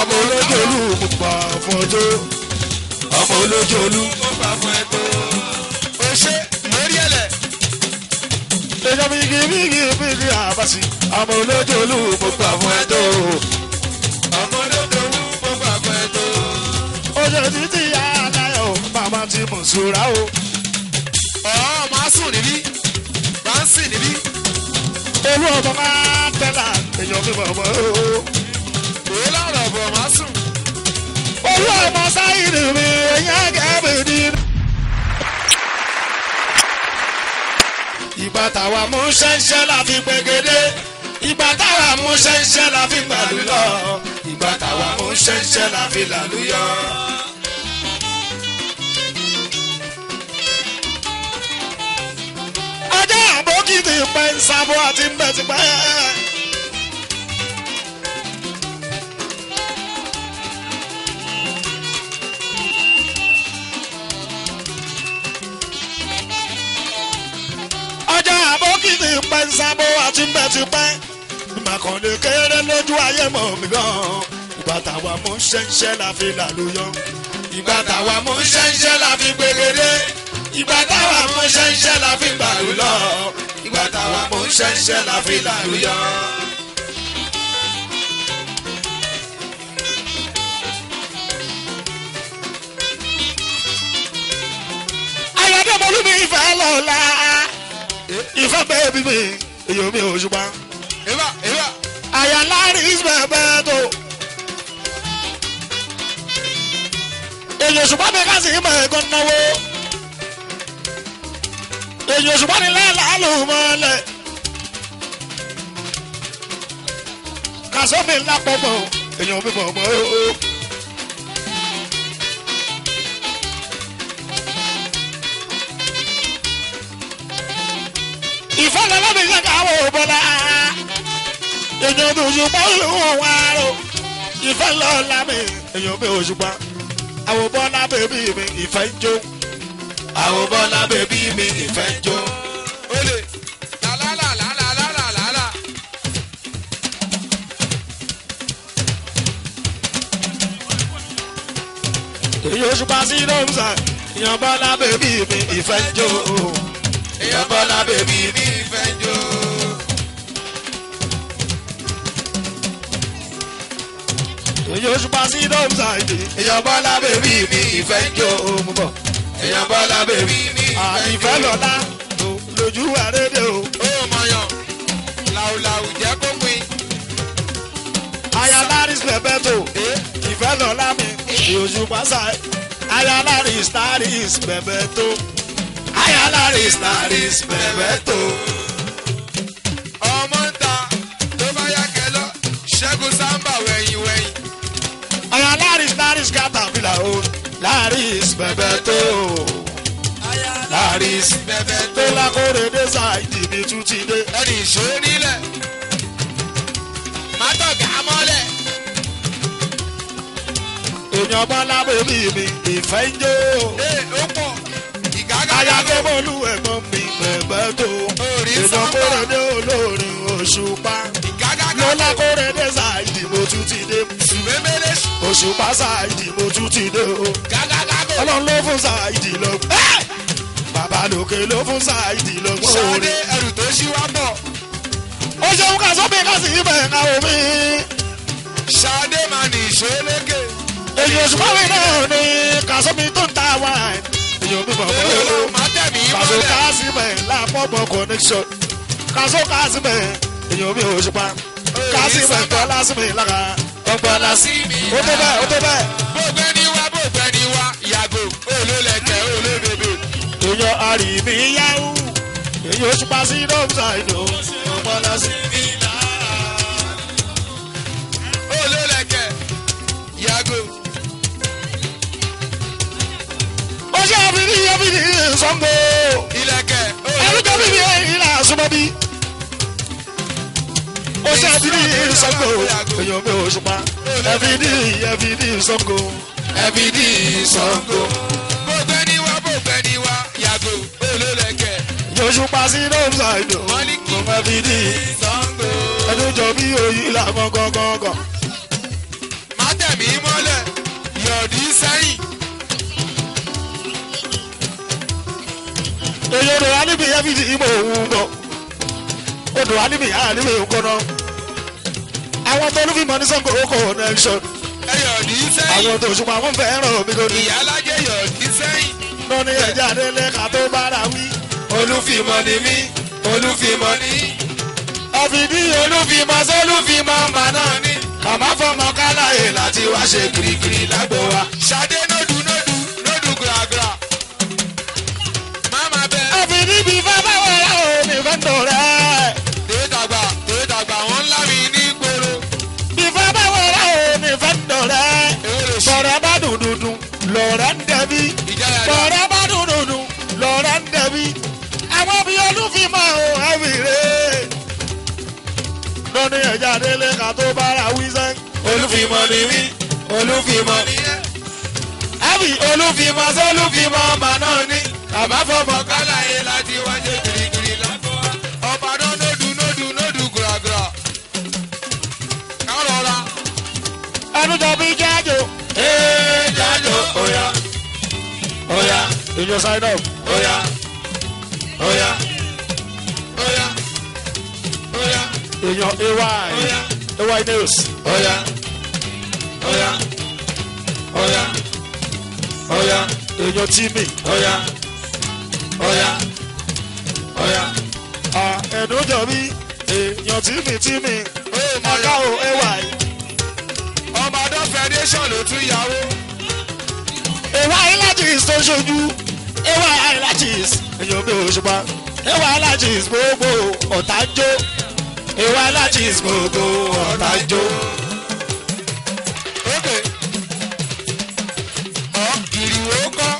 ọmọ olójú olú mo gbà fún ọjọ́ ọmọ olójú olú. mo gbà fún ẹ tó. o ṣe mórí ẹlẹ. Ẹjọ́ bígi bígi bígi àbàsí ọmọ olójú olú mo gbà fún ẹjọ́. ọmọ olódò wú mo gbà fún ẹ tó. Oṣù títí yá aláyọ̀ bàbá ti mọ̀ sóra o. ọ̀ máa sùn níbí. máa ń sìn níbí. Olú ọmọ máa tẹ́lá èèyàn mi mọ̀ mọ́ o. òun lọ́rọ̀ bọ̀ máa sùn. Olú ọmọ sáyìnì mi èèyàn gẹ́gẹ́ ní. Ìgbà táwa mú ṣẹ́ńṣẹ́ la fi gbẹgẹdẹ. Ìgbà táwa mú ṣẹ́ńṣẹ́ la fi gbàlú lọ. Ìgbà táwa mú ṣẹ́ńṣẹ́ la fi làlúyọ. Ajá àbókìtì pẹ́ ń sábọ́ àti ń bẹ̀ ti pẹ́. ọjà àbókìtì pẹ́ ń sábó àti bẹ́ẹ̀ ti pẹ́ ìmọ̀kànlé kéré lójú ayé mọ̀ mí gan ìgbà táwa mú ṣẹ́ńṣẹ́ la fi làlúyọ ìgbà táwa mú ṣẹ́ńṣẹ́ la fi gbèrèdé ìgbà táwa mú ṣẹ́ńṣẹ́ la fi gbàlú lọ ìgbà táwa mú ṣẹ́ńṣẹ́ la fi làlúyọ. ayọ̀dẹ́mọlú mi ìfẹ́ lọ́la ìfẹ́ bẹ́ẹ̀ bí mi èyí mi ò ṣùgbọ́n ìwà ìwà. àyà láàrin ìsìnkú bẹ́ẹ̀ tó. èyí òṣùpá mi ká sí ìmọ̀ ẹ̀gọ́ náwó. èyí òṣùpá ni lẹ́la ló mọ́lẹ̀. kàṣọ́ mi ńlá pọ̀pọ̀ èyí ò mi bọ̀ mọ́ o. ìfẹ́ lọ́lọ́ mi ṣe káwọ́ bọ́lá èèyàn mi òṣùpá olùwọ̀n wa rò ìfẹ́ lọ́la mi èèyàn mi òṣùpá àwọn bọ́lá bèbí mi ìfẹ́ ń jó àwọn bọ́lá bèbí mi ìfẹ́ ń jó. olè làlálàlàlàlàlà. èèyàn òṣùpá sí rọ́ọ̀mùsà èèyàn bọ́lá bèbí mi ìfẹ́ ń jó èèyàn bọ́lá bèbí mi mi fẹ́ jó. èèyàn òṣùpá sí rọ́ọ̀mùsà èèyàn bọ́lá bèbí mi ìfẹ́ ń jó mú bọ̀ èèyàn bọ́lá bèbí mi ìfẹ́ lọ́la lójú àrédè o. ó mọyàn làwùlàwù jẹ́ kó pin. aya laris bebeto ìfẹ́ lọ́la mi oṣù pásá aya laris laris bebeto aya laris laris bebeto. ọmọ ń ta ló bá yá kẹlọ ṣẹ́gun sáńbà wẹ̀yìn wẹ̀yìn. aya laris laris caterpillar o laris bebeto laris bẹ̀bẹ̀ tó tó lákòrè dé ṣáìdì mi tún ti dé. ẹni ìṣòro nílẹ̀ mátọ̀gá mọ́lẹ̀. èèyàn bọ́lá bèbí mi ìfẹ́ ń jó. ee ó pọ̀ ìgágá aya tó yàgò bọ́lú ẹ̀gbọ́n mi bebeto Orí èèyàn sábà. kórè dé olórin òṣùpá. ìgágá lọ́lá yàgò kórè dé ṣáìdì mo tún ti dé. sùmẹ́mẹ́lẹ́ oṣù pásá ìdìbò tún ti dé o. gágá yàgò ọlọ́run ló fún ṣáìdì lọ́gbọ́n. bàbá lókè ló fún ṣáìdì lọ́gbọ́n ṣáde orin. ẹrù tó ṣí wá bọ̀ ó ṣeun ká sọ́bì ká sì ibẹ̀ ká omi. ṣáde máa ní ìṣòro lókè. èyí oṣù pàmì náà ni kàsọ́bì tó ń ta wáìn. èyí ò bí bọ̀ bọ̀ Èlò o. máa tẹ̀mí kàsó mọ́lẹ̀. kásìmẹ̀ lápọ̀pọ̀ connection. kàsó kásìmẹ̀ èyí ò bí oṣù pa. kásìmẹ̀ tọ́ lásìmẹ̀ lára. ọgbọ́n lásìmẹ̀. ó tó bẹ́ẹ̀ ó tó bẹ́ẹ̀. Bógbẹ́ ni wá bógbẹ́ ni wá yàgò olólẹ̀kẹ̀ olóbèbè. èèyàn àrìmí yáwù èyí oṣù pa sí dọ́kítà ìdò ọgbọ́n lásìmẹ̀. Olólẹ̀kẹ̀ yàgò. ó ṣe àbíní àbíní sọ́ngbó Ilẹ̀kẹ̀ ẹlújọ́ bíbí ìlà àsomọ́bí ó ṣe àbíní sọ́ngbó èèyàn mi ò ṣùpá ẹbíní ẹbíní sọ́ngbó ẹbíní sọ́ngbó Bógbẹ́ ni wá bógbẹ́ ni wá yàgò olólẹ̀kẹ̀. yóò ṣùpá sí dọ́kítà ìdò Mọ́líkì ọmọ ẹbíní Sango. ẹlújọ́ bí òyìn làwọn gọ́gọ́gọ́ Má tẹ̀mí mọ́lẹ̀ yọ̀dí sẹ́yìn. èyí odò wa níbi yẹn fi di ìmọ̀ òun bọ̀ odò wa níbi yàrá níbi òun kọ́nà àwọn tó ló fi mọ ní sango oko connection ẹ yọ̀dí sẹ́yìn. àwọn tó ṣùgbọ́n àwọn fẹ́ràn mi kò ní. ìyálájẹ yọ̀dí sẹ́yìn. lọ́ní ẹja délé ká tó bára wí. olúfimọ ni mí olúfimọ ni. ọ̀fìdí olúfimọ sólúfimọ mà náà ní. kàmá fọmọ káláyè láti wá ṣe kirikiri lágbo wa. ṣadé nódù nódù nódù gbàgbà. máma bẹ. ọ̀fìdí bí bàbá wọ̀ ọ́ mi fẹ́ tó rẹ̀. tèé dàgbà tèé dàgbà wọ́n ńlá mi ní gbòòrò. bí bàbá wọ̀ ọ́ mi fẹ́ tó rẹ̀. èwo lè ṣe bọ̀rẹ̀ bá dùn dùn dùn lọ̀rẹ̀ ń dẹ̀bi. ìjáyà dà. bọ̀rẹ̀ bá dùn dùn dùn lọ̀rẹ̀ ń dẹ̀bi. àwọn bí olúfimọ ò ẹ̀fì rẹ̀. lọ́ní ẹja délé ká tó bára wí sẹ́. olúfimọ ni mí olúfimọ ni àbí olúfimọ sólúfimọ mà náà ní. kàmá fọmọ ká. kálàyé láti wájú kirikiri lágbo wa. ọ̀bàdàn nódù nódù nódù gbàgbà. kárọ̀ra. ẹnu jọ bí jájò. ee jájọ oya oya ìjọ sign up. oya oya oya oya èèyàn ay oya ay news. oya oya oya oya èèyàn timi. oya oya oya. ẹnu jọ bí èèyàn timi timi. Oye, ọ̀gá o ay. ọbàdàn federation ló tún yàwó. ay lajis tó ṣojú. ay lajis èèyàn bí òṣùpá. ay lajis gbogbo ọ̀tá ń jó. ay lajis gbogbo ọ̀tá ń jó. ókè ọ ìrìwò kọ́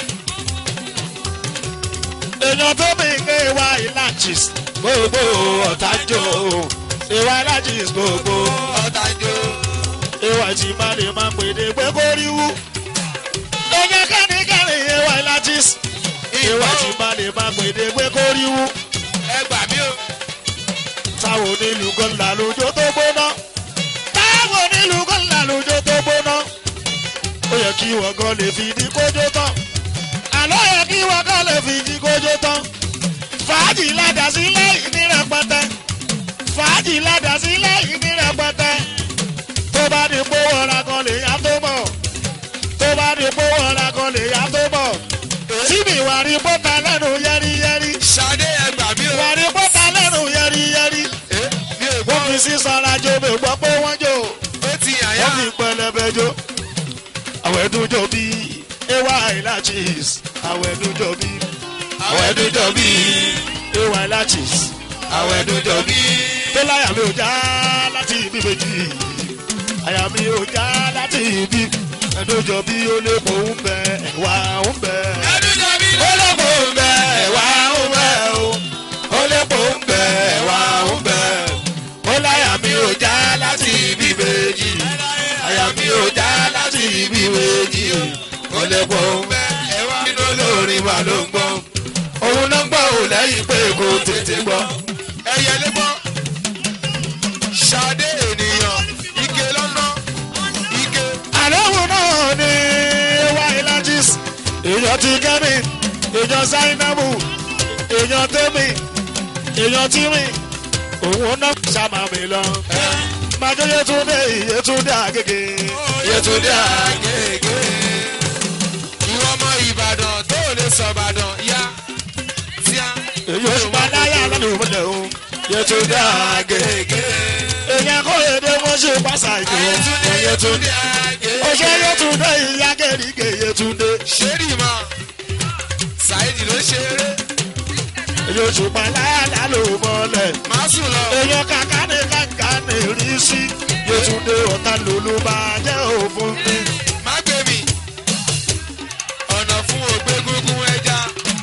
èèyàn tó mi ń gbé ay lajis gbogbo ọ̀tá ń jó. ay lajis gbogbo ọ̀tàjò. ìwà tí má lè má pèdè pé kó rí wú. Ẹ̀yẹ kẹ́nikẹ́ni ìwà ìlàjìs. Ìwà tí má lè má pèdè pé kó rí wú. ẹ gbà mí o. Táwọn onílù kan là lójó tó gbóná. Táwọn onílù kan là lójó tó gbóná. Ó yẹ kí wọ́n kan lè fi di kójó tán. Àlọ́ yẹ kí wọ́n kan lè fi di kójó tán. Fàájì ládàá sílẹ̀ ìní rẹpẹtẹ. Fàájì ládàá sílẹ̀ ìní rẹpẹtẹ tó bá di pé wọ́ra kan lè yá tó mọ̀ tó bá di pé wọ́ra kan lè yá tó mọ̀ síbi wà rí bọ́tà lẹ́nu yẹ́rìyẹ́rì ṣadé ẹ gbà mí o. wà rí bọ́tà lẹ́nu yẹ́rìyẹ́rì Ẹ, mi ò wọ́n gbọ́ fi sísanra jó mi gbọ́ pé wọ́n jó ó ti yàn yá. wọ́n fi pẹlẹbẹ jó àwọn ẹdun jó bí ewa ilachis àwọn ẹdun jó bí àwọn ẹdun jó bí ewa ilachis àwọn ẹ̀dùn jọ bí. tó láyà mi ò já láti ibi méjì àyà mi ò já láti ibi ẹdójọ bí ó lè pò ń bẹ ẹwà ń bẹ. ẹ̀dùn jọ bí. ó lè pò ń bẹ ẹwà ń bẹ o ó lè pò ń bẹ ẹwà ń bẹ ó láyà mi ò já láti ibi méjì àyà mi ò já láti ibi méjì ó lè pò ń bẹ ẹwà nínú olórin wa ló ń gbọ́ òun ló ń gbọ́ òun lẹ́yìn pé kò tètè gbọ́. ẹyẹ lé gbọ́. ṣadé ènìyàn ike lọ́nà ike. àlọ́hùn náà ni wá ilajis èèyàn ti kẹ́mi èèyàn zainabu èèyàn tẹ́mi èèyàn tìrì òun náà ṣàmà mi lọ. májọ yẹtúndé yẹtúndé àgègè yẹtúndé àgègè. ìwọ ọmọ ìbàdàn tó ò lè sọ ìbàdàn yá. tíá. èèyàn ṣùgbọ́n láyà lọ́nà ìmọ̀lẹ̀ o yẹtúndé àgègè. èèyàn kò lè dé wọ́n ṣe pàṣà ìjọ ayétúndé yẹtúndé. yétúndé àgé. ọṣẹ yẹtúndé ìyá kẹ́rìkẹ́ yẹtúndé. ṣéèrì mọ ṣáìdì ló ṣeré èèyàn ṣùgbọ́n láyà ló mọ́lẹ̀. má sùn lọ. èèyàn kàkà ní kàkà ní rí sí yétúndé ọ̀tá lòlú bá jẹ́ òfin mi. má gbé mi ọ̀nà fún ògbé gúngún ẹja.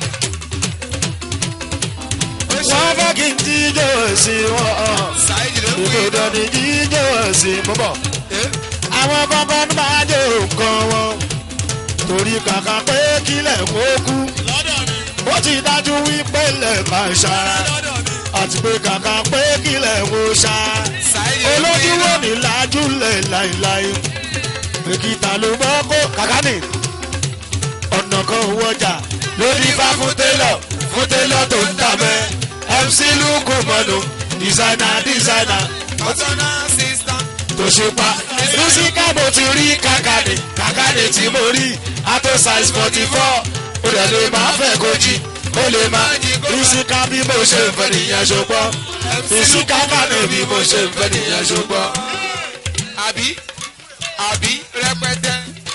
ó wọ́n ṣeré fẹ́ kí n jíjó ẹ̀sìn wọn. ṣáìdì ló ń pè ìkòdò ní jíjó ẹ̀sìn mọ́bọ̀. é. àwọn kankan ní máa jẹ́ nǹkan wọn. torí kàkà pé kílẹ̀ kó kú. ó ti dájú wípé lẹ̀ máa ṣá. àti pé kàkà pé kílẹ̀ kó ṣá. ṣáìdì ló ń pè olójú é. wo ní lájúlẹ̀ láìláì. èkìtà ló mọ́ kó kàkánì ọ̀nà kan owó ọjà lórí bá fún télọ̀ fún télọ̀ tó ń tà mẹ́ mc lukú mọ́nu dísáínà dísáínà ọ̀tọ́nà sísá. tó ṣe pa mísíkà mo ti rí kàkánì kàkánì tí mo rí ato size forty four ó dẹ̀ lè máa fẹ́ kojí ó lè máa mísíkà bí mo ṣe ń fẹ́ nìyẹn ṣùgbọ́n mísíkà kàní bí mo ṣe ń fẹ́ nìyẹn ṣùgbọ́n. àbí àbí rẹpẹtẹ.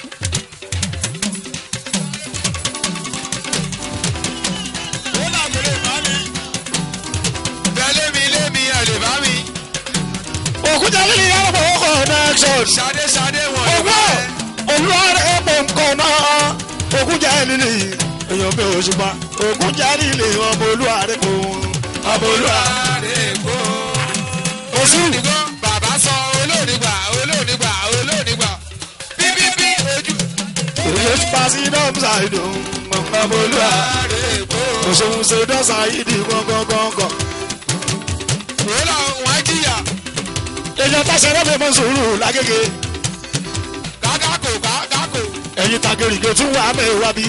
bẹ́ẹ̀ mi lé mi ẹ̀ lè bá mi. òkúta lílì yàrá bọ̀ connection. ṣadé ṣadé wọn lè owó bá ẹ. olùwárí epo nǹkan náà òkúta lílì èèyàn mi ò ṣùgbọ́n òkúta lílì ọmọ olúwarí kò ọmọ olúwarí. Èkó. oṣù Olóòdìgbọ́ bàbá sọ olóòdìgbà olóòdìgbà olóòdìgbà bíbíbí ojú. èyí ti pa sí dọ́mùsà ìdùn ọmọ olúwarí. Èkó. òṣèlú ṣe dọ́sà ìdí gángan. Wòlá wọn jìyà èèyàn táṣẹ rẹ́fẹ̀ẹ́ mọ́ sùúrù lágége kákàkò kákàkò. ẹ̀yin tagèrègè tún wà mẹ́wàá bí.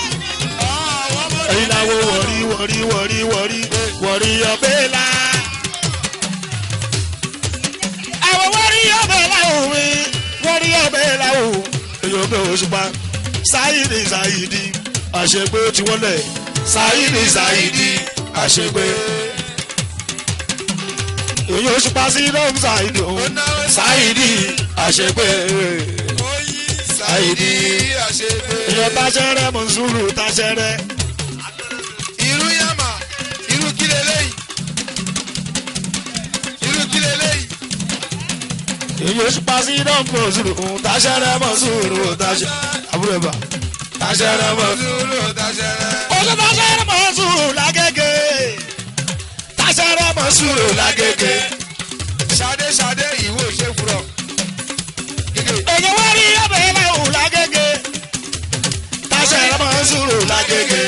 ẹ̀yin làwọn wọ̀rí wọ̀rí wọ̀rí wọ̀rí wọ̀rí ọbẹ̀ la. àwọn wọ̀rí ọbẹ̀ la ò mi wọ̀rí ọbẹ̀ la ò. èèyàn bẹ̀ oṣù pa sáyidì sáyidì àṣegbé tí wọ́n lẹ̀ sáyidì sáyidì àṣegbé. èèyàn oṣù pa sí dọ́m sáyidì o sáyidì àṣegbé. Sáyidì àṣepé. èèyàn táṣẹ́rẹ́ mọ̀ sùúrù táṣẹ́rẹ́. Irú yàmà irú kí leléyìí. Irú kí leléyìí. èyí oṣù pàṣẹ iná mọ̀ sùúrù táṣẹ́rẹ́ mọ̀ sùúrù táṣẹ́ àbúrò ẹ̀bà táṣẹ́rẹ́ mọ̀ Olúlo dáṣẹ́rẹ́. oṣù táṣẹ́rẹ́ mọ̀ sùúrù lágége táṣẹ́rẹ́ mọ̀ sùúrù lágége Ṣadé ṣadé ìwò ṣe fúrọ̀. Gègé. èyí wọ́n rí ọbẹ̀ lẹ́hùn lágége táṣẹ́rẹ́ mọ̀ sùúrù lágége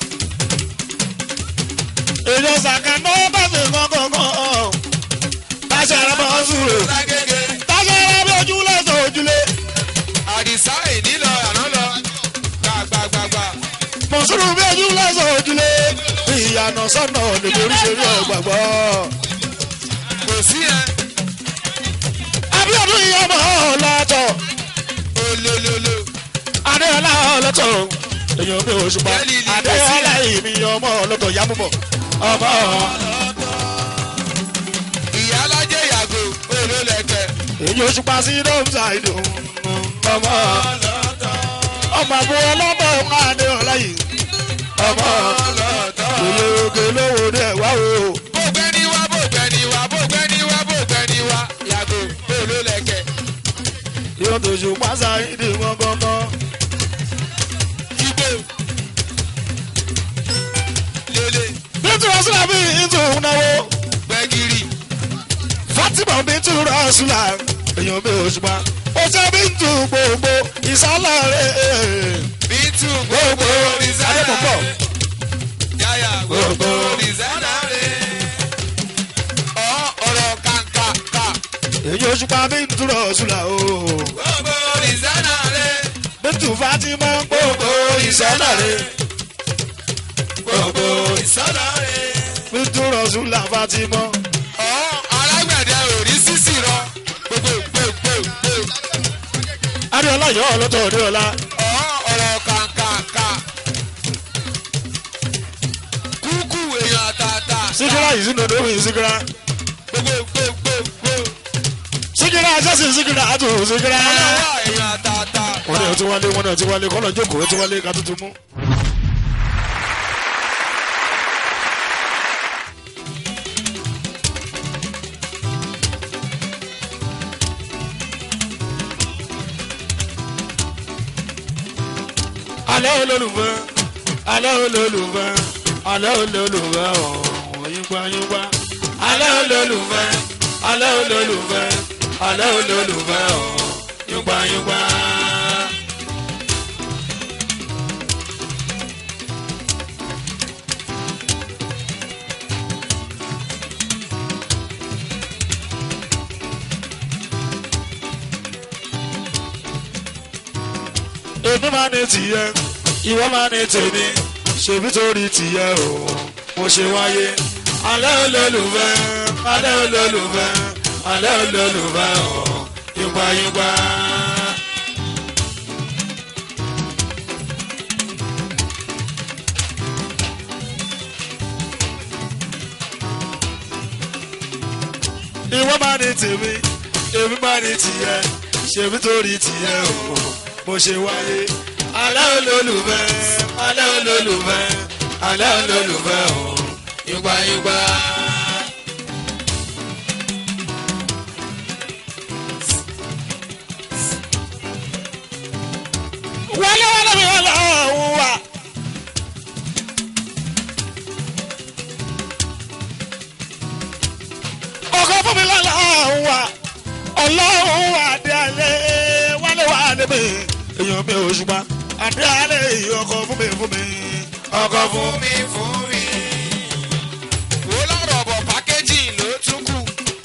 èyí ọ̀sàkàndó bàṣẹ gángan táṣẹ́rẹ́ mọ̀ sùúrù Lágége. táṣẹ́rẹ́ bí ojúlé sọ ojúlé. Àdìsá ìní lọ àná lọ. Gbàgbàgbàgbà. mọ̀sùlù bí ojú lẹ́sọ̀ ojúlé ìyànà sọ́nà níbi oríṣiríṣi ọ̀gbàgbọ́. Kò sí yẹn. abiodun ìyàmọ̀ ọ̀làtọ̀ Olólóló. adéọlá ọlọ́tọ̀ èèyàn mi ò ṣùpá adéọlá ìmí ọmọ ọlọ́tọ̀ yámúbọ̀ ọmọ Ìyá alájẹ yàgò olólẹ̀kẹ̀. èyí ò ṣùpá sí dọ́mùsà ìdùn ọmọ ọmọ àbúrò ọlọ́mọ ọmọ adéọlá yìí ọmọ òye oge lówó dé wá o. Bógbẹ́ni wá bógbẹ́ni wá bógbẹ́ni wá bógbẹ́ni wá yàgò olólẹ̀kẹ̀. yóò tó ṣùpá sáyidì gbọ́ngbọ́ngbọ́n. Ibo. Lele. bíntu rasula bí ìtù náwó Gbẹ̀gìrì. fatima bíntu rasula èèyàn bí òṣùpá ó ṣe bíntu gbogbo ìsálàrè Bítù gbogbo adébọ̀bọ̀ Yáyà gbogbo rìsánà rẹ̀. Ọ̀ ọ̀rọ̀ kàǹkàǹkà. èyí òṣùpá bíntu rasula o Gbogbo rìsánà rẹ̀. bíntu fatima gbogbo ìsálàrè Gbogbo rìsánà rẹ̀. bíntu rasula fatima Ọ̀ alágbẹ̀dẹ òrí sísì rọ. Gbogbo gbogbo. adéọlá yọ ọlọtọ adéọlá Ọ̀ ọ̀rọ̀ kàǹkàǹkà. Kúkú èèyàn àtàtà. sígírà yìí sínú odò yìí sígírà Gbogbo gbogbo. sígírà sẹ́sì sígírà àtò sígírà. Ọlọ́wọ́ èèyàn àtàtà. wọ́n ní ọtí wálé wọ́n ní ọtí wálé kọ́lọ̀ jókòó ọtí wálé ká tuntun mú. alẹ́ olólùfẹ́ alẹ́ olólùfẹ́ alẹ́ olólùfẹ́ ọ̀hún yípa yípa alẹ́ olólùfẹ́ alẹ́ olólùfẹ́ alẹ́ olólùfẹ́ ọ̀hún yípa yípa. èmi máa ní tìyẹ ìwọ máa ní tèmi ṣèbí torí tìyẹ o mo ṣe wáyé alẹ́ olólùfẹ́ alẹ́ olólùfẹ́ alẹ́ olólùfẹ́ o yípa yípa. ìwọ máa ní tèmi èmi máa ní tìyẹ ṣèbí torí tìyẹ o mo ṣe wáyé alẹ́ olólùfẹ́ alẹ́ olólùfẹ́ alẹ́ olólùfẹ́ o yípa yípa. wálé wálé mi wálé ọ̀hún wa. ọkọ fún mi lọ́la ọ̀hún wa ọlọ́run wà dé alẹ́ wálé wà níbi èèyàn mi ò ṣùgbọ́n àdé alẹ́ ọkọ fún mi fún mi ọkọ fún fún mi fún mi. wo lọ́rọ̀ bọ̀ pákéjì ló tún kù.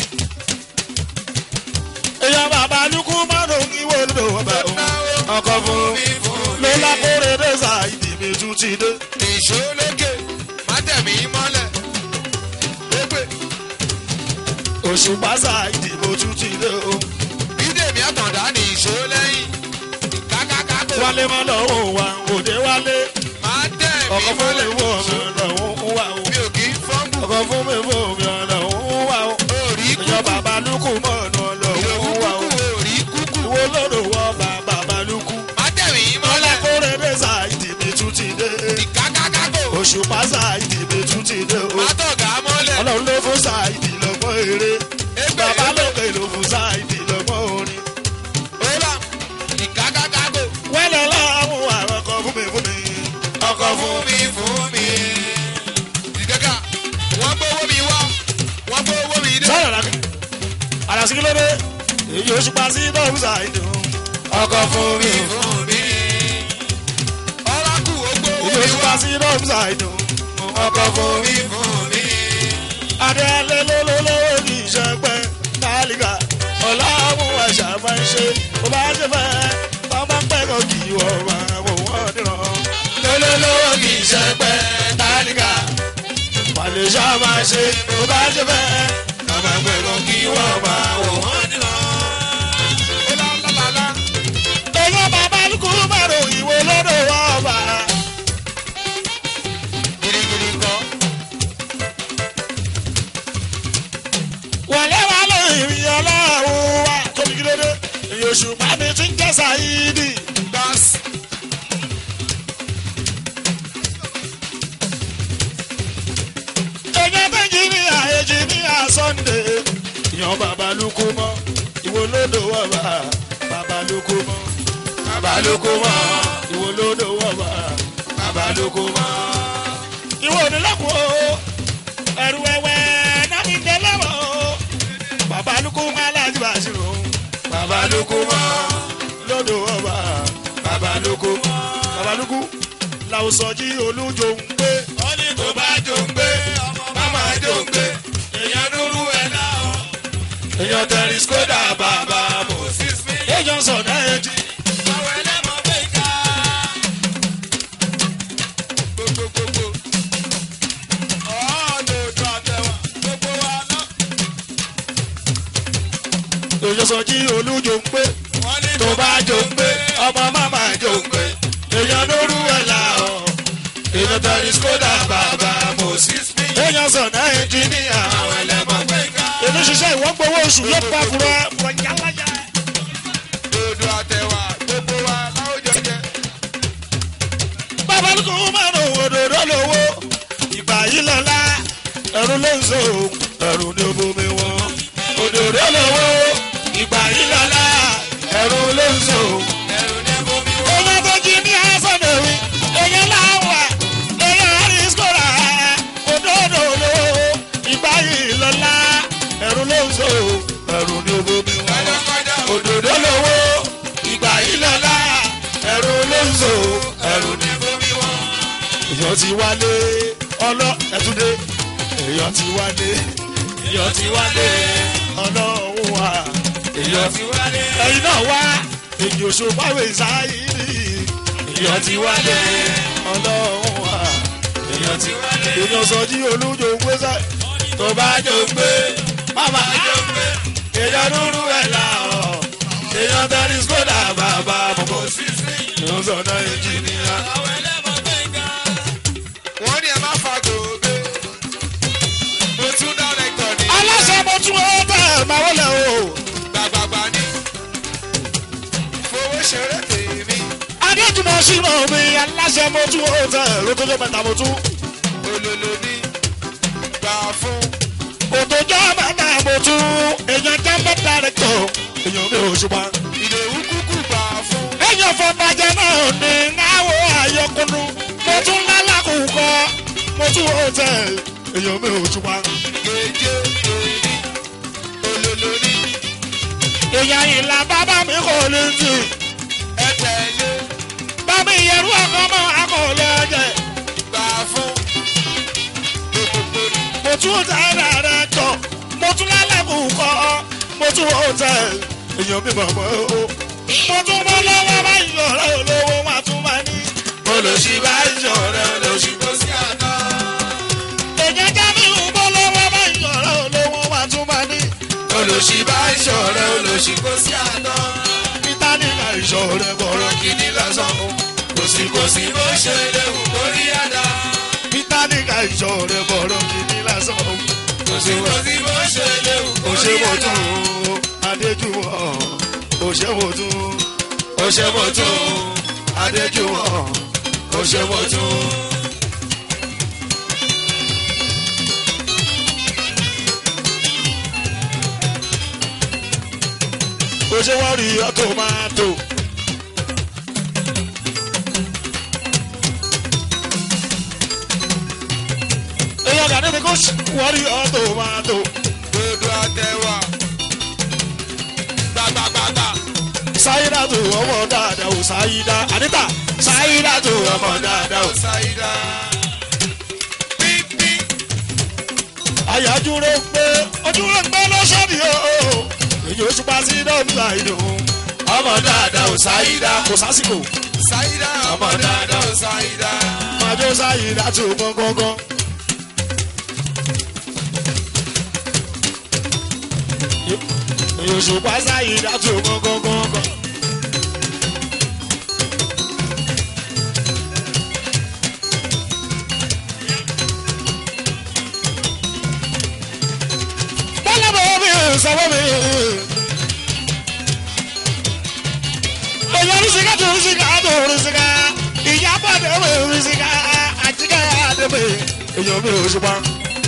èèyàn bàbá lukú márùn ún ìwé olódò ọba òun ọkọ fún mi fún ló mi. lákòrè dẹ́sà ìdí mi tún ti dé. nìṣó lókè má tẹ̀mí mọ́lẹ̀. lépè òṣùpá sà ìdí mo tún ti dé o. bídèmí àtàndá nìṣó lẹ́yìn. kákákákò wálé má lọ́wọ́ wa òde wálé má tẹ̀mí ọkọ fún mi mọ́lẹ̀. fún mi ọlọ́run wà o. mi ò kì í fọ́nbù. ọkọ fún mi fún mi ọlọ́run wà o. orí kúkú èèyàn bàbá lukú mọ̀ọ́nù ìlòkù ọlọ́run wà o. kúkú orí kúkú. ìwọ lọ́dọ̀ wọ bàbá balùkù. má tẹ̀mí mọ́lẹ̀. lákòrè dẹ́sà ìdí mi tún ti dé. kákákákò òṣùpá sà ìdí mi tún ti dé o. má tọ̀gá mọ́lẹ̀. ọlọ́run ló fún sáìdì lọ́gbọ́n eré Égbè, bàbá égbè. lókè ló fún sáìdì lọ́gbọ́n orin. Ọlá ìkákákákò wẹ́lẹ̀ láwọn àwọn ọkọ̀ fún mi fún mi. ọkọ̀ fún fún mi fún mi. Ìkẹ́kà wọ́n gbówó mi wá wọ́n gbówó mi dé. sọ̀rọ̀ lákì. àdàsí kí ló dé èyí oṣù pa sí dọ́ọ̀bù sáìdì o. ọkọ̀ fún mi. fún mi. Ọlákù ó gbówó èyí mi oṣù wá pa sí dọ́ọ̀bù sáìdì o. ọkọ̀ fún mi. mi fún mi. adéalé lólólówó ní ìṣẹ́pẹ́ tálíkà ọ̀làwọ̀ àṣà máa ń ṣe bó bá ṣe fẹ́ bá máa ń pẹ́kọ̀ kí wọ́n máa wò wọ́n dìrọ̀. lólólówó ní ìṣẹ́pẹ́ tálíkà màlẹ́ṣà máa ṣe bó bá ṣe fẹ́ bá máa ń pẹ́kọ̀ kí wọ́n máa wò wọ́n dìrọ̀. Ọlá lálálá èèyàn bàbá lukú mẹ́rò ìwé lọ́dọ̀ wọ́n bá. girigiri kọ́. wọlé wa lè rìn ọlọ́run wa tóbi kí ló dé èyí oṣù pàmì tún jẹ́ sàyídì. Gas èèyàn méjì ní àyèjì ní àsọ̀ndé yan babalúkú mọ́ ìwọ lódò wọ̀bà babalúkú mọ́ babalúkú mọ́ ìwọ lódò wọ̀bà babalúkú mọ́. ìwọ onílẹ̀kùn o ẹ̀rù wẹ̀wẹ̀ náà fi dé lọ́wọ́ o babalúkú mọ́ aláàjì bàṣírò babalúkú mọ́ lódò wọ̀bà babalúkú mọ́ babalúkú làwùsọ̀jì olújo ń gbé ó ní tó bá jó ń gbé máma jó ń gbé èèyàn dúró ẹ̀ náà. èèyàn tẹ̀rí skoda bàbá mọ̀ Six mi èèyàn sọ̀dá ẹ̀jì. àwọn ẹlẹ́mọ̀ bẹ́ẹ̀ ká. Gbogbogbò ọ̀ọ́dọ̀dọ̀ àtẹ̀wà gbogbo wa náà. èèyàn sọ̀jí olújo ń gbé Wọ́n ní tó bá jó ń gbé ọmọ màmá jó ń gbé èèyàn lóru ẹ̀ là ọ́ èèyàn tẹ̀rí skoda bàbá mọ̀ six mi èèyàn sọ̀dá ẹ̀jì ní àwọn àwọn ẹlẹ́mọ̀ bẹ́ẹ̀ ká. èmi ṣiṣẹ́ ìwọ́n gbowó oṣù yóò pa fúra fúra yálàyà. Dodo àtẹ̀wà gbogbo wa láwùjọ jẹ. babalúkú máa ń òdòdó lówó ìgbà yìí lọ́la ẹ̀rù ló ń so ẹ̀rù ní omi wọn òdòdó lówó ìgbà yìí lọ́la ẹ̀rù ló ń so. Ẹ̀rù ní bomi wọ́n. èèyàn tó jí ní asọ́dọ̀wì èèyàn láwà èèyàn àrísíkòrà òdòdó lówó ìgbà yìí lọ́la ẹ̀rù ló ń so ẹ̀rù ní omi wọn Kọjá òdòdó lówó ìgbà yìí lọ́la ẹ̀rù ló ń so ẹ̀rù ní ní bomi wọ́n. èèyàn ti wálé ọlọ ẹtúndé èèyàn ti wálé èèyàn ti wálé ọlọ́run wà èèyàn ti Ti wálé. ẹ̀yin náà wá èyí òṣùpáwé sáyìírì èèyàn ti wálé ọlọ́run wà èèyàn ti wálé èèyàn sọjí olújo gbèsè tó bá jò gbé mama jò gbé èèyàn dúró ẹ̀ là ọ́ èèyàn tẹ́lí skoda bàbá mọ̀kọ́ èèyàn sọ̀nà ìjìnìyà. wọ́n ní ẹ má fa gòbé. mo tún dárẹ́kítọ̀ ní. aláṣẹ mo tún ọ bẹ́ẹ̀ máa wọlé o. gbàgbàgbà ní. fowó ṣeré tèmi. adéjúmọ̀ sínú mi aláṣẹ mo tún ọ bẹ́ẹ̀ lótójó mẹ́ta mo tún. olólo ní. gbà fún. òtòjọ́ mẹ́ta mo tún èèyàn jẹ́ mẹ́ta rẹ̀ tó èèyàn mi ò ṣùgbọ́n. ìdòwú kúkú gbà fún. èèyàn fọbàjẹ́ náà ní náwó àyọkúnú mo tún lálàkùkọ mo tún ọ bẹ́ẹ̀ èèyàn mi ò ṣùgbọ́n. gèjè tèmi. olólo ní. èèyàn ìlà bàbá mi kò lè tì ẹ tẹ̀lé. bàbá ìyẹrù ọkọ mọ akọọlẹ ọjẹ gbà fún. gbogbo ní. mo tún tẹ̀lé rẹ̀ tọ̀ mo tún lálàkùkọ mo tún ọ bẹ́ẹ̀ èèyàn mi mọ̀ mọ́ o. mo tún bọ́ lọ́wọ́ bá ìyọ̀rẹ́ olówó wọn tún máa ní. olùsí bá ìyọ̀rẹ́ olùsí. kò sí àná. èèyàn já mi ń bọ́ lọ́wọ́ bá ìyọ̀rẹ́ olówó wọn tún máa ní. olùsí bá ìṣọ̀rẹ́ olùsí kò sí àná. peter nígbà ìṣọ̀rẹ́ bọ̀rọ̀ kìíní lásán. kò sí kò sí bó ṣe léwu kórí àdá. peter nígbà ìṣọ̀rẹ́ bọ̀rọ̀ kìíní lásán. kò sí kò sí bó ṣe léwu ó ṣe kórí mo àdá. tún adéjúmọ̀ ó ṣe mo tún ó ṣe mo tún. adéjúmọ̀ ó ṣe mo tún. ó ṣe wọ́n rí ọtọ máa tó. èyí ọ̀gá níbi kó wọ́n rí ọtọ máa tó. dodo àtẹwà. gbàgbàgbàgbà. sáyidá tó ọmọ dáadáa ò sáyidá àdìtà sáyidá tó ọmọ dáadáa ò. ṣáìdá. pípí. àyájúrò pé ojúrò pé lọ́sọ̀dì o èyí oṣù pa sí dọ́gba ìdùn ọmọ dáadáa ò sáyidá kò sásìkò ṣáìdá ọmọ dáadáa ó ṣáìdá. májò sáyidá tó gángan. èyí oṣù pa sáyidá tó gángan. bọ́lá bọ̀ mi sọ́wọ́ mi. èyí oríṣiríkà tó oríṣiríkà tó oríṣiríkà ìyábọ̀ dẹ̀wẹ̀ oríṣiríkà àjíkà dẹ̀wẹ̀ èyàn mi ò ṣùgbọ́n.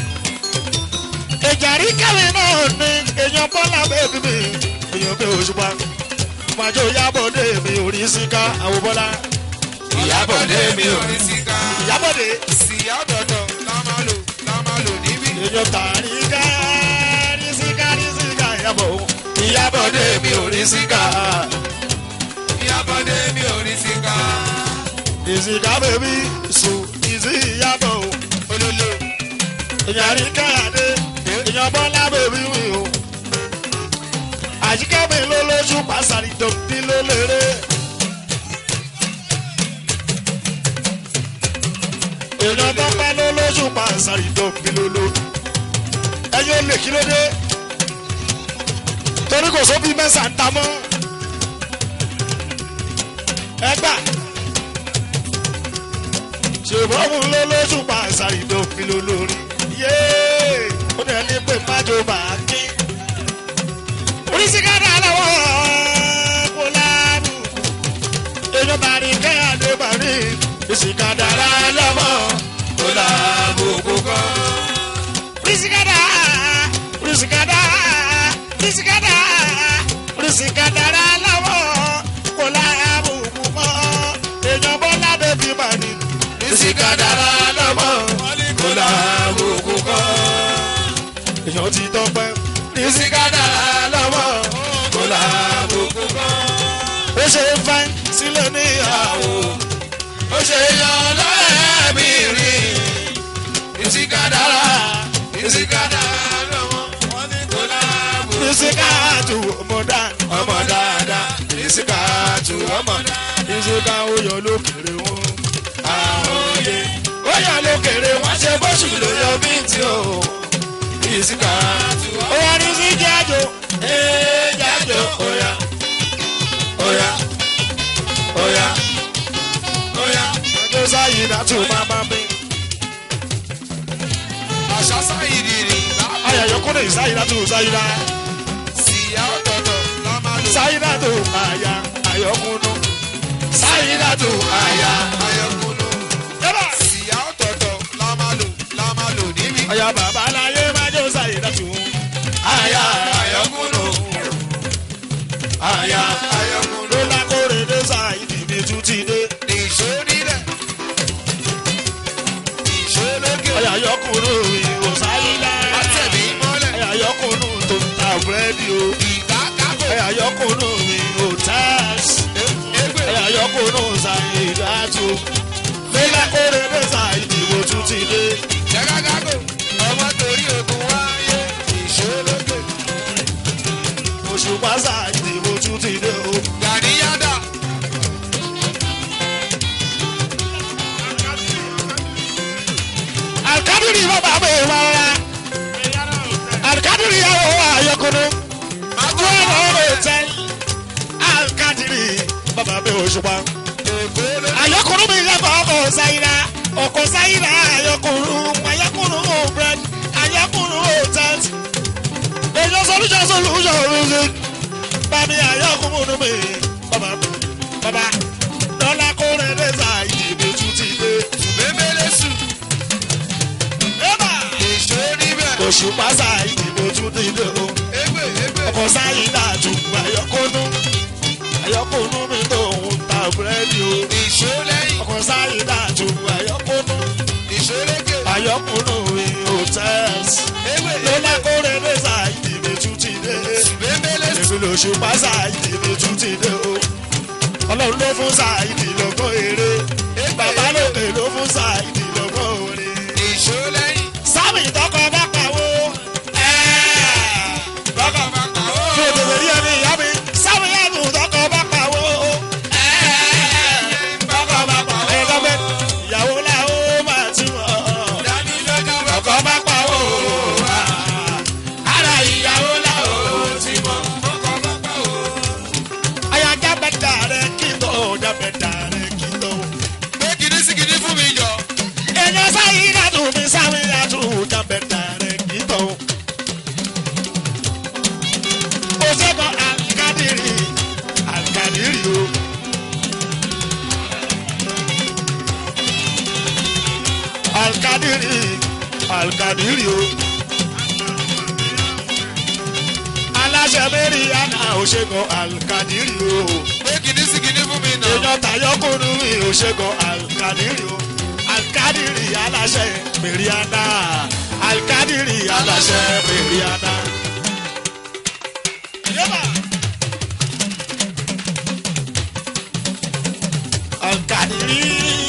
ìjàrí kẹrin náà ni èyàn bọ́lá bẹ́ẹ̀ mi èyàn mi ò ṣùgbọ́n. màjò ìyábọ̀ dé mi oríṣiríkà àwọn bọ́lá. ìyábọ̀dé mi ò ní síká. ìyábọ̀ dé síyá dọ̀dọ̀ la máa lò la máa lò níbí. èyàn tàrí ká ríṣiríkà ríṣiríkà ìyábọ̀ ìyábọ̀ dé mi oríṣiríkà. ìyábọ̀dé mi ò ní síká. ìsìnká bèbí sùn ìsì ìyàbọ̀ o olólo èèyàn rí káyàdé èèyàn bọ́lá bèbí wì o àjíkẹ́ mi ló lójú pàṣàrì dòbí ló lérè. èèyàn tó pẹ́ ló lójú pàṣàrì dòbí ló ló ẹ̀yin ò lè kí ló dé torí kò sóbi mẹ́sà ń ta mọ́ ẹgbà ṣùgbọ́n òun ló lóṣù pa àṣàrì dòfin ló lórí. yéé ó dẹ̀ ní pé májò máa kí. oríṣiríṣi aláwọ̀ kò lábùkù. èèyàn bá rí kẹ́hàdé bá rí ìsìnkàdára lọ́mọ kò lábùkù kan. oríṣiríṣi oríṣiríṣi oríṣiríṣi oríṣiríṣi aláwọ̀ kò lábùkù mọ́. èèyàn bọ́lá bẹ́bí bá rí ìsìnkàdára lọ́mọ kò lábùkù kan. èèyàn ti tọpẹ́ ìsìnkàdára lọ́mọ kò lábùkù kan. ó ṣe é fẹ́ sílẹ̀ níyàwó ó ṣe yan lọ́ẹ̀mí rí. ìsìkàdára ìsìkàdára lọ́wọ́ wọn ní kò láàbò. ìsìnkàtù ọmọ dáadáa ọmọ dáadáa ìsìnkàtù ọmọ dáadáa gbéga ó yọ lókèrè wọn. àwòye ó yọ lókèrè wọn ṣe bóṣù ló yọ bí tí o. ìsìkà ó wà ní sí jájò. ee jájò óyá óyá óyá óyá. ọjọ́ sáyé náà tún máa bá mi. àṣà sáyìrì rì lápò ayàyọkúnlẹ̀ ìsáyé náà tún sáyé náà. síyá ọ̀tọ̀ọ̀tọ̀ la máa lò. sáyé náà tún àyà ayọkúnú. sáyé náà tún àyà. ayọ̀kúnú. yẹ́bà. síyá ọ̀tọ̀ọ̀tọ̀ la máa lò la máa lò níbí. ọ̀yà bàbá láyé máa jó sáyé náà tún. àyà ayọkúnú. àyà ayọ̀kúnú. ló lákòrè dé sáyé níbi tún ti dé. nìṣó nílẹ̀. nìṣó lókè. ọ̀yà ayọkúnú ìwò sáyé náà. àtẹ̀mí mọ́lẹ̀. ọ̀yà ayọkúnú tó ń ta búrẹ́dì o. ìgbà kákò. ọ̀yà ayọkúnú ìwò táàsì. égbè. ọ̀yà ayọkúnú sáyé náà tún. ló lákòrè dé sáyé níbi tún ti dé. jẹ́ká kákò. ọmọ torí ogun wáyé. nìṣó lókè. oṣù pásá ìdìbò tún ti dé o. gàdíyàdà. alikadiri bàbá mi rárá alikadiri yàwó ayọkùnrin wọn lọ tẹ alikadiri bàbá mi òṣùpá èkó ló. ayọkùnrin mi yẹ kọ ọkọ sayira ọkọ sayira ayọkùnrin ayọkùnrin ò brẹd ayọkùnrin ò tẹt èyí sọlúṣọ sọlúṣọ rúzi bàbí ayọkùnrin mi bàbá bàbá dọ́là kórè dẹ́sà ìdìbò tún ti dé. bébélé sùn. Eba! nìṣó níbẹ̀. oṣù pásá ìdìbò tún ti dé o. égbè égbè. ọkọ̀ sáyé dájú àyọkúnú àyọkúnú mi tó ń ta búrẹ́dì o. nìṣó lẹ́yìn. ọkọ̀ sáyé dájú àyọkúnú nìṣó lókè. àyọkúnú mi ò tẹ́sí. égbè ló égbè. lákòrè dẹ́sà ìdìbò tún ti dé. bébélé sùn. èmi lóṣù pásá ìdìbò tún ti dé o. ọlọ́run ló fún sáìdì lọ́gbọ́n eré. bàbá lókè ló fún sáìdì lọ́gbọ́n orin nìṣó lẹ́yìn. sábì tọkọ bá pawó. tọkọ bá pawó. kí o tètè rí ẹni ìyá mi. sábì yàtò tọkọ bá pawó. tọkọ bá pawó. ẹ lọ́gbẹ́ ìyàwó la ó máa ti wọ̀. dání lọ́jọ́ bá. tọkọ bá pawó. ara ìyàwó la ó ti mọ̀. ọkọ̀ bá pa o. àyà jábẹ́ dàrẹ́ kí tó jábẹ́ dàrẹ́ kí tó. pé kìíní sí kìíní fún mi jọ. èèyàn sáyé dàtú mi sáwé dàtú jábẹ́ dàrẹ́ kí tó. Osebo Alkadiri, Alkadiri o. Alkadiri, Alkadiri o. Aláṣẹ mẹ́rin àná òṣègùn Alkadiri o. pé kìíní sí kìíní fún mi nà. Èèyàn tayọ́kùnrin mi òṣègùn Alkadiri o. Alkadiri aláṣẹ mẹ́rin àná. Alkadiri aláṣẹ mẹ́rin àná. Yẹ́bà. Alkadiri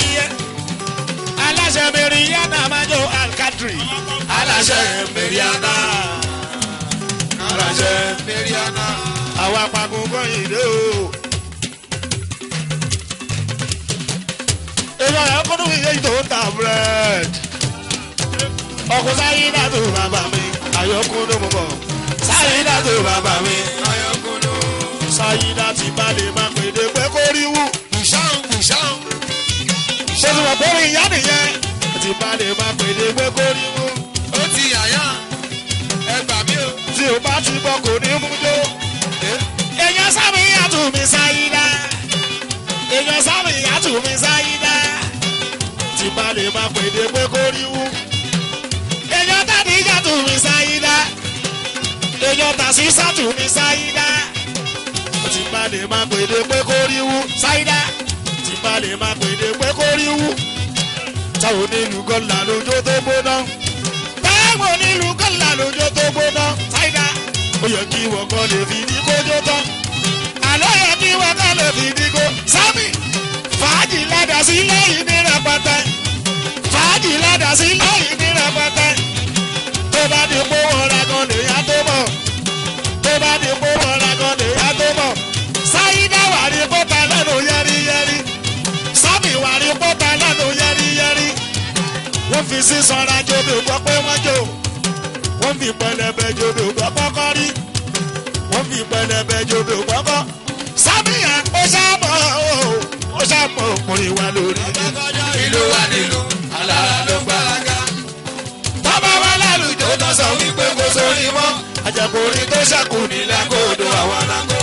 aláṣẹ mẹ́rìíyánà máa jó Alkadiri aláṣẹ mẹ́rìíyánà aláṣẹ mẹ́ríánà. àwọn apagun kọ́yìn dé o. èèyàn rẹ̀ kúndùn iye tó ń ta búrẹ́dì. ọkùnrin sáyé dàtò bàbá mi àyọkúndùn mú bọ̀. sáyé dàtò bàbá mi ayọ̀kúnú. sáyé dàtì bá lè má pèdè pé kó rí wù. bùsáhùn bùsáhùn. ṣé ti wọ̀ bórí ìyá nìyẹn. ti bá lè má pèdè pé kó rí wù. ó ti yàyà. ẹ gbà mí o. tí o bá ti bọ̀ kò ní mú jó. èèyàn sábì yàtò mi sáyé dá. èèyàn sábì yàtò mi sáyé dá. tí bá lè má pèdè pé kó rí wù. èèyàn tàbí yàtò mi sáyé dá. èèyàn tàṣí sàtò mi sáyé dá. tí bá lè má pèdè pé kó rí wù. sáyé dá. tí bá lè má pèdè pé kó rí wù. táwọn onílù gọ́là lójó tó gbóná táwọn onílù kọ́là lójó tó gbóná ṣáìdá. ó yẹ kí wọ́n kọ́ lè fi ní kójó tán. àlọ́ yẹ kí wọ́n kọ́ lè fi ní kó. sábì fàájì ládà sí lẹ́yìn ní rẹpẹtẹ. fàájì ládà sí lẹ́yìn ní rẹpẹtẹ. tó bá di pé wọ́n ra gan lè yá tó mọ̀. tó bá di pé wọ́n ra gan lè yá tó mọ̀. ṣáìdá wà ní kópa lẹ́nu yẹ́rìyẹ́rì. wọ́n fi sísanra jobi gbọ́ pé wọ́n jò wọ́n fi pẹlẹbẹ jobi gbọ́ kọ́kọ́ rí wọ́n fi pẹlẹbẹ jobi gbọ́ kọ́ sábìyà ó sábọ̀ ó sábọ̀ ọkùnrin wa lórí ìlú wa nílùú alára ló gbáraga. bàbá wa lálùjọ tó sọ wípé kò sórí mọ́ àjẹkùnrin tó ṣàkù nílẹ̀ kóòdù àwọn alákó.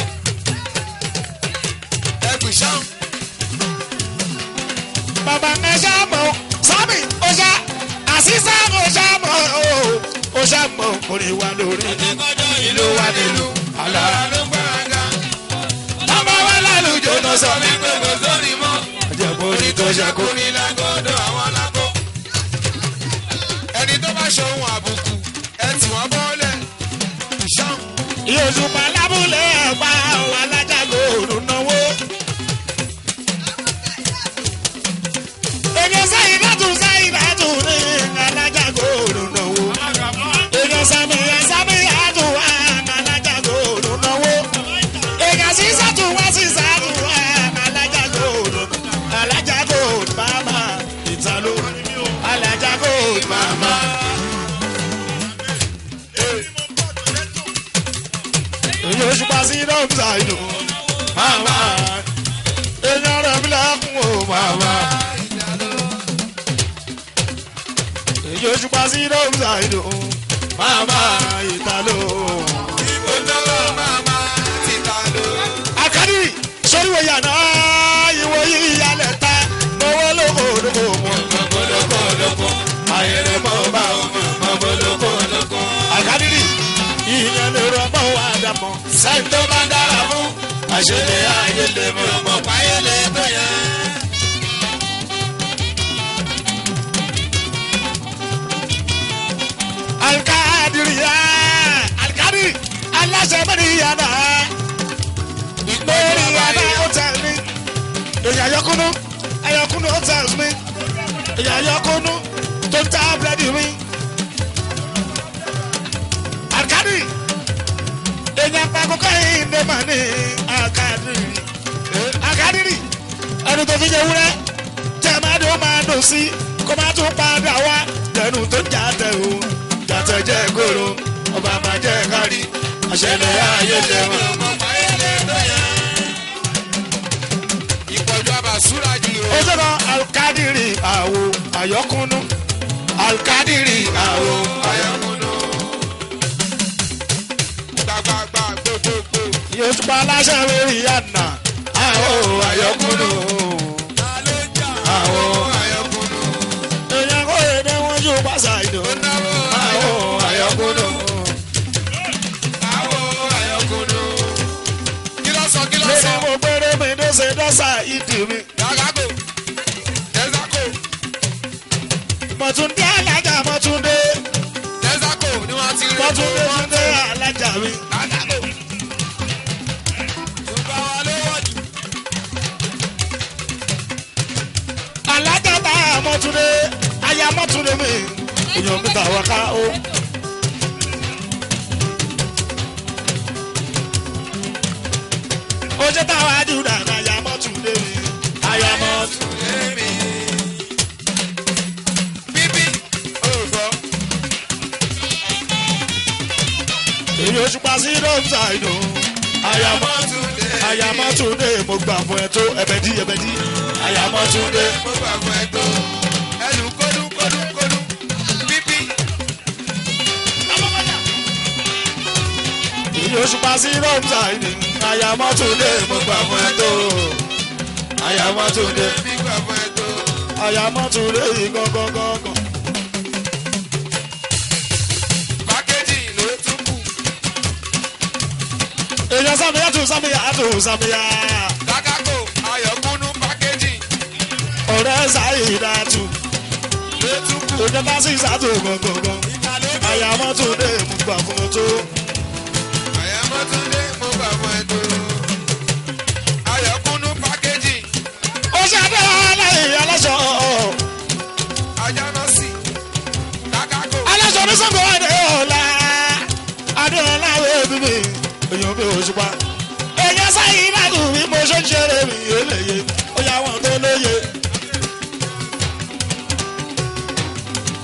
ẹgbẹ́ sàn. bàbá ẹ sábọ̀ sábì ó sá àṣìṣe ó sábọ̀ ó sábọ̀ ọkùnrin wa lórí ìlú wa nílùú alára ló gbáraga. bàbá wa lálùjọ tó sọ wípé kò sórí mọ́. àjẹkùnrin tó ṣàkù. kò ní lágọ́dọ̀ àwọn alákó. ẹni tó bá ṣohun àbùkù ẹ tì wọ́n bọ́lẹ̀. sàn. Yorùbá lábúlé ẹ̀pá àwọn alájàgbó òrùn náwó. Èdè sẹ́yìn látún sẹ́yìn látún ní alájàgbó òrùn náwó. Èdè sàmìyà sàmìyà tún wá alájàgbó òrùn náwó. Èdè sísá tún wá sísá tún wá alájàgbó òrùn. Alájàgbó òrùn màmá ìtàló. Alájàgbó òrùn màmá. èyí oṣù pa sí dọ́kítà ìlú màmá èèyàn rẹ̀ mi lẹ́kùn o màmá èyí oṣù pa sí dọ́kítà ìlú màmá ìtàló. olówó màmá ti ta ló. akadi soriwo yàrá ìwọ yìí yálẹ̀ ta owó lóko lóko mọ̀ lóko lóko ayẹyẹ mọ̀ bá omi mọ̀ lóko lóko. akadiri ìyẹn lè rọ́bọ̀ wá dàpọ̀ sẹ́yìn tó bá dára fún àṣẹlẹ̀ ayé lè mọ̀ mọ̀ páyẹlẹ tó yẹ. alikadiri ya alikadiri aláṣẹ mẹ́rin yàrá mẹ́rin yàrá hotel mi èyí ayọ́kúnú ayọ́kúnú hotels mi èyí ayọ́kúnú tó ń ta búrẹ́dì mi alikadiri èyí apakókò yìí ní mà ní alikadiri alikadiri ẹni tó fi jẹ wúrẹ́ tẹ́ máa dùn máa dùn sí kó máa tún padà wá tẹnu tó jà tẹ̀ o jàtẹ̀ jẹ́ kóró ọba máa jẹ́ kárí àṣẹlẹ̀ ayé lẹ́wọ̀n. ọmọ páyẹlẹ tó yẹ. ìpọ̀jù àbàsúrà jù ó rẹ̀. sọ̀rọ̀ alukadiri àwo àyọkúnú alukadiri àwo ayọ̀kúnú. gbàgbàgbà gbogbogbò. yóò tún pa aláṣẹ lórí àná àwo àyọkúnú àwo ayọ̀kúnú. èèyàn kò lè dé wọn yóò pàṣẹ ìdò ó náwó àwo àyọkúnú. àwọ̀ ayọ̀kúnú. kí ló sọ kí ló lórí sọ. mo gbére mi ló ṣe dọ́sà ìdì mi yàgàgò tẹ́sàkò mọ̀túndé alájà mọ̀túndé tẹ́sàkò ni wọ́n ti rí mọ̀túndé túndé alájà mi. yàgàgò. ṣùgbọ́n wa ló wọ̀ jù. alájà tá a mọ̀túndé aya mọ̀túndé mi èèyàn mi tà wá ká o. ojú táwa júdà ní aya mọ̀túndé mi aya mọ̀túndé. Èmi. bíbí òògùn. èyí oṣù pa sí dọ́kítà ìdò aya mọ̀ Mọ́túndé. aya mọ̀túndé mo gbà fún ẹ tó ẹbẹ̀dí ẹbẹ̀dí aya mọ̀túndé. mo gbà fún ẹ tó. ẹnu kódú kódú kódú. bíbí. èyí oṣù pa sí dọ́kítà ìdò aya mọ̀túndé mo gbà fún ẹ tó aya mọ̀túndé. mi gbà fún ẹ tó. àyàmọ́túndé yìí gangan gangan. pákéjì ló tún kù. èèyàn sàmìyà tún sàmìyà tún sàmìyà. kákákò ayọ̀kúnú pákéjì ọ̀rẹ́ sàyídà tún. ló tún kù. èèyàn bá sì sàtò gangan. àyàmọ́túndé mú gbà fún un tó. àyàmọ́túndé mo gbà fún ẹ tó. ayọ̀kúnú pákéjì ó ṣàdé aláìyí aláṣọ. ajánásì. kákákò aláṣọ ní sọ́kò adéọlá. adéọlá wẹ́ẹ́ bíbí. èèyàn bí òṣùpá. èèyàn sàyídà tún bí mo ṣe ń ṣeré mi eléyè. ó yà wọ́n tó lóye.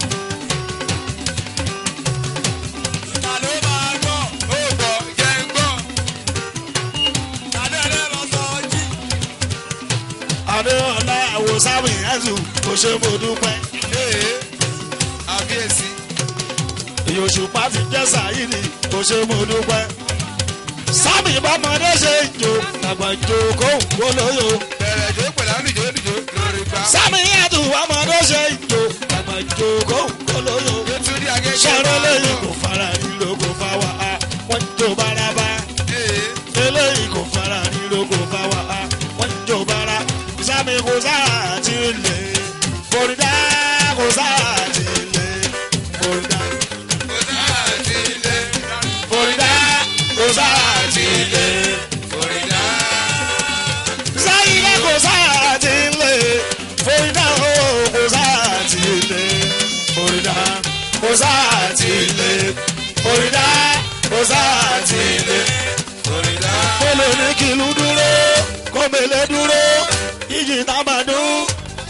adé ọlá àwòsáwì ẹ̀sùn kò ṣe mo dúpẹ́. ee àbíyèsí ìyòṣùpá fi jẹ́ sàyíní kò ṣe mo dúpẹ́. sábì bọ́mọdé ṣe ń jò àgbà ń jò kó ń wó lóyò. bẹ̀rẹ̀ jó pẹ̀lú àlùjó lùjó lórí gbà. sábì yàtọ̀ ọmọdé ṣe ń jò àgbà ń jò kó ń wó lóyò. nítorí agége sọ̀rọ̀ lẹ́yìn kò fara nílò kò fa wà á wọ́n ń jò bárabá. ee eléyìí kò fara nílò kò fa wà á wọ́n ń jò bára. sábì kò sáà ti lè kórìdá kò sáà ti lè kórìdá. kò sáà ti lé kórìdá kò sáà ti lè. kòrídà. sáyidá kò sáà ti lè kórìdá o kò sáà ti lè kórìdá kò sáà ti lè kórìdá kò sáà ti lè. kòrídà. Kóló ní kìlú dúró, kọ́mẹ̀lẹ́ dúró, ìjì tábàdún.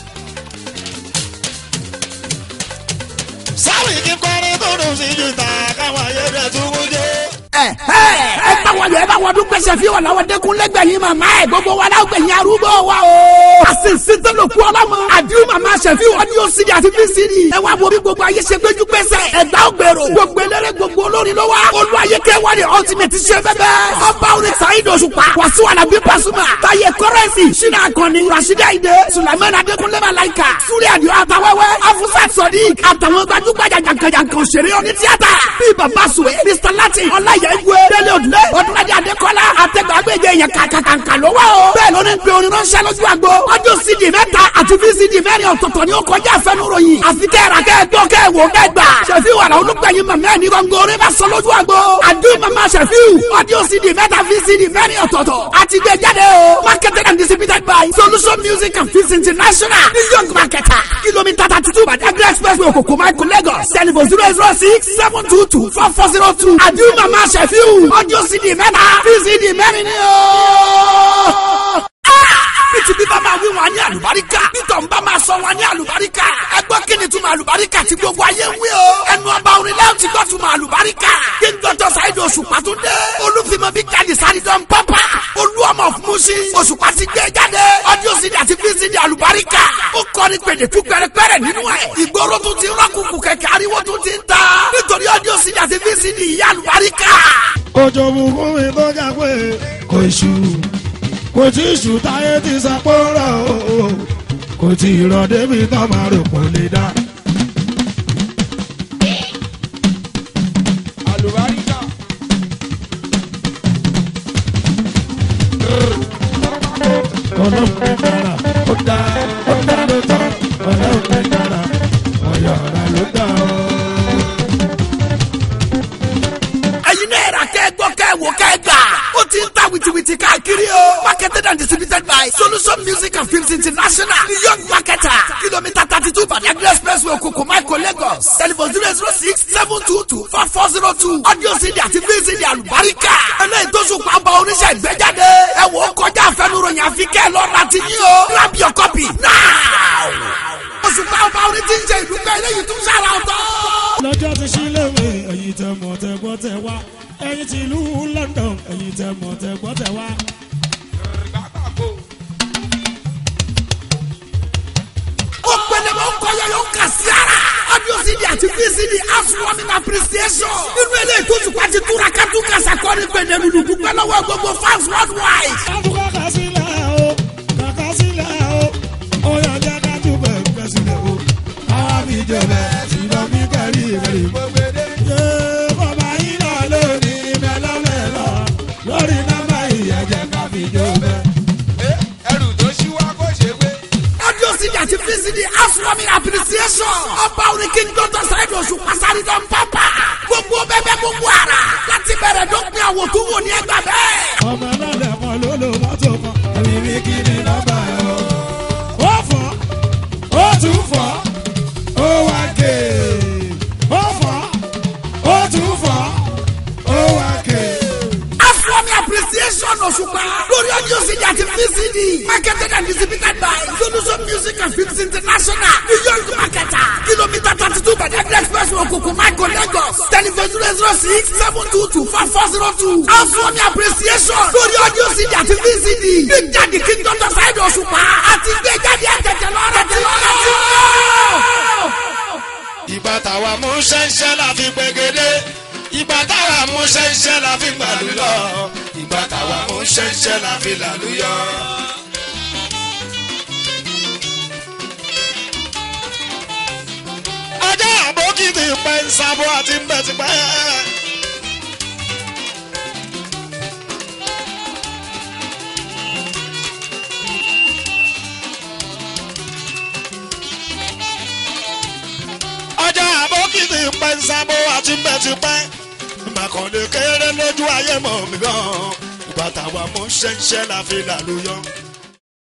Sáwì kí kọrin tó dùn sí jìtà káwọn ayédè tún mú jẹ́. ẹ ẹ ẹ bá wọlé ẹ bá wọdún gbèsè fi wà láwọn dẹkun lẹgbẹyìn màmá ẹ gbogbo wa la gbẹyìn arúgbó wa o. àṣìṣe tó lò kú ọlọmọ àdìrú màmá sẹfí ọdún cd àti vcd ẹ wá wo bí gbogbo ayé ṣe gbẹjú gbèsè ẹgbà ògbèrò gbogbo eléré gbogbo olórin ló wá olú ayé kẹwàá ni ultimate ṣe bẹbẹ ọba orin saheed òṣùpá wàsíù alábí pasuma táyé kọrẹsì ṣínà akọni rasheeda ide sulaiman adékúnlé malaika súrẹ́ àdìo àtàwẹ́wẹ́ afusat sodiq àtàwọn gbajúgbajà jàǹkànjàǹkàn òṣèré oní tíátà bíi bàbá sùwé mr latin ọláyà igwe délé òdùlé ọdúnladé adékọlá àtẹgbàgbèjẹ yẹn kàkàkàǹkà ló wà o. bẹ́ẹ̀ ló ní pe orin ránṣẹ́ lójú àgbo ọdún cd mẹ́ta àti vcd mẹ́rin ọ̀tọ̀ọ̀tọ̀ ni ó kọjá àfẹnuròyìn àfi kẹ́ra kẹ́ẹ̀tọ́ kẹ́ẹ̀wò kẹ́gbà ṣẹ̀fí wàrà olùgbẹ̀yìn mọ̀mọ́ ẹni gbọ̀ngàn orin bá sọ lójú àgbo àdúrà mama ṣẹ̀fí ọdún cd mẹ́ta vcd mẹ́rin ọ̀tọ̀ọ̀tọ̀ àti gbé jáde o marketed and distributed by solution music and films international new york marketer kilomita thirty two badagry expressway òkòkò michael lagos telephone zero zero six seven two two four four zero two àdúrà mama ṣẹ̀fí ọdún cd mẹ́ta vcd mẹ́rin ni o bíi bá máa wí wọn ní àlùbáríkà bítọ̀ ń bá máa sọ wọn ní àlùbáríkà ẹgbọ́n kí ni túmọ̀ àlùbáríkà tí gbogbo ayé ń wí o ẹnu ọba orin lẹ́yìn tí gbọ́ túmọ̀ àlùbáríkà kí n dọ́tọ̀ sáyidì òṣùpá tó dé olùfimọ̀ bí káàdì sáyidọ̀ ń pápá olú ọmọ fúnmuṣí òṣùpá ti gbé jáde ọdún sídi àti fíìsìdì àlùbáríkà ó kọrin pèdè tú pẹrẹpẹrẹ nínú ẹ ìgboro tún ti rọ́kùnkùn kẹ̀kẹ́ ariwo tún ti ń ta nítorí ọdún sídi àti fíìsìdì ìyá àlùbáríkà. Òjò bùkún mi tó jà pé kò ṣù kò tí ì ṣù táyé ti sọ pé ó rọ̀ o kò tí ì rọ̀ débi tó máa rò pọ̀ lè dá. àlùbáríkà. Ọlọ́run mi dára ó dá ó dá ló tán Ọlọ́run mi dára ọ̀yọ̀ ọ̀rá ló dá o. ẹyin náà yẹra kẹ́ gbọ́ kẹ́ wò kẹ́ gbà. ó ti ń ta wìtìwìtì káàkiri o. marketed and distributed by solution music and films international new york marketer kilomita thirty two badagry expressway okoko michael lagos telephone zero zero six seven two two four four zero two audio cd àti vcd àlùbáríkà. eléyìí tó sùn pàbọ oníṣẹ́ ìgbẹ́jáde. ẹ wò ó kọjá àfẹnuròyìn àfi kẹ́ ẹ lọ́ọ́ ra ti yín o. grab your copy now. oṣù pàbọ orin ti ń ṣe ìlú pẹ́ eléyìí tún ṣàrà ọ̀tọ̀. lọ́jọ́ ti sílẹ̀wé ẹ̀yin tẹ mọ̀ tẹ gbọ́ tẹ wá ẹ̀yin ti ìlú london ẹ̀yin tẹ mọ̀ tẹ gbọ́ tẹ wá. ó pẹlẹ bá ń kọyọ yóò kà sí ara. audio cd àti vcd housewarming appreciation. nínú eléyìí tó tùpá ti túra kátó kàṣà kọ́ni pẹ̀lẹ́ lulu dúpẹ́ lọ́wọ́ gbogbo fans worldwide. kájú kàkà sílẹ̀ o kàkà sílẹ̀ o ó yọ jẹ́ kájú bẹ̀rẹ̀ sílẹ̀ o káwá fi jẹ bẹ́ẹ̀ sílọ mi kẹ́rì kẹ́rì. Yé bàbá yín náà lónìí mẹ́lọ́mẹ́lọ́ lórí nọ́mbà ìyẹ̀jẹ̀ ká fi jẹ bẹ́ẹ̀. ẹrù tó ṣíwá kó ṣe gbé. audio cd àti vcd housewarming appreciation. ọba orin king doctor sáyidì oṣù pasari dán pápá. gbogbo bẹ́ẹ̀ gbogbo ara. láti bẹ̀rẹ̀ dópin àwọ̀ tó wò ní ẹgbà bẹ́ẹ̀. ọmọ náà lẹ́kọ̀ọ́ ló lo mọ́tò kan ẹ̀mí mi kí ni nọ́mbà ẹ̀ o. ó fọ́ ó tún fọ́ ó wá ké ó fọ́ ó tún fọ́ ó wá ké. Afromi appreciation Òṣùpá lórí audio CD àti VCD marketed and distributed by Solution Music and Films International New York marketer kilomita thirty two Badagry express Okoko Michael Lagos telephone zero zero six seven two two four four zero two Afromi appreciation lórí audio CD àti VCD Big Daddy King Dr. Saheed Òṣùpá àti gbé ṣẹ́ńṣẹ́ la fi làlùyọ. ọjọ́ àbókí ti pẹ́ ń sábọ́ àti ń bẹ̀ ti pẹ́. ọjọ́ àbókí ti pẹ́ ń sábọ́ àti ń bẹ̀ ti pẹ́. màkànlé kéré lójú ayé mọ̀ mí gan. ìgbà táwa mú ṣẹ́ńṣẹ́ la fi làlùyọ.